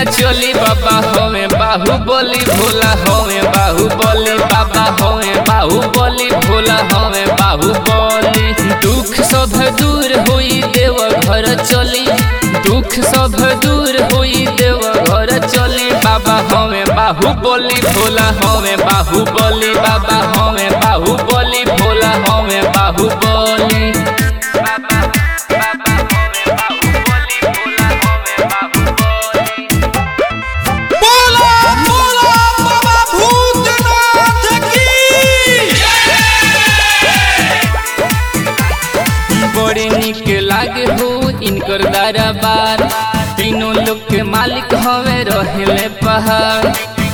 चली बाबा होवे बाहुबली भोला होवे बाहुबली बाबा होवे बाहुबली भोला होवे बाहुबली दुख सब दूर होई देव घर चली दुख सब दूर होई देव घर चली बाबा होवे बाहुबली भोला होवे बाहुबली बाबा होवे बाहुबली भोला होवे बाहुबली बाबा बाबा होवे बाहुबली भोला होवे बाहुबली बोला बोला बाबा भूतनाथ की बड़ी निक लागे हो इनकर दरबार तीनों लोग के मालिक हवे रहेले पहाड़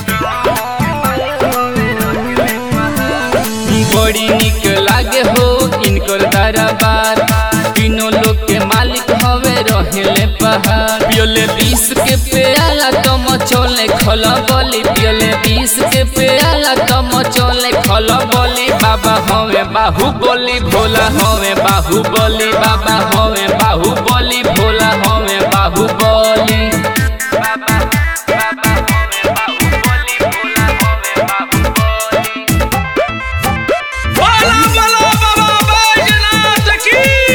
बड़ी निक लागे हो इनकर दरबार तीनों लोग के मालिक हवे रहेले पहाड़ पियोले बीस के पेयाला तो मचोले खला बोली पियोले बीस के पेयाला तो मचोले खला बोली बाबा हवे बाहुबली भोला हवे बाहुबली बाबा हवे बाहुबली भोला हवे बाहुबली बाबा बाबा हवे बाहुबली भोला हवे बाहुबली बोला बोला बाबा बैजनाथ की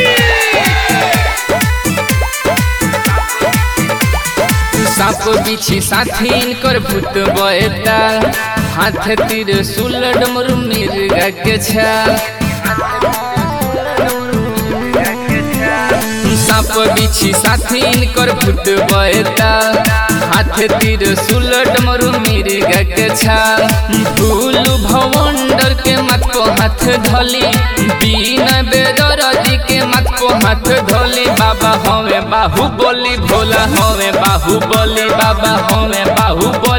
साप बिछी साथी इनकर भूत बएता हाथ तीर सुलड मुर मिर्गा के छाल साप बिछी साथी इनकर भूत बएता हाथ तीर सुलड मरु मिर्गा के छाल भूल भवंडर के मत को हाथ धली बीना बेदरदी के मत को हाथ धली बाबा हवे बाहुबली भोला हवे बाहुबली बाबा हवे बाहुबली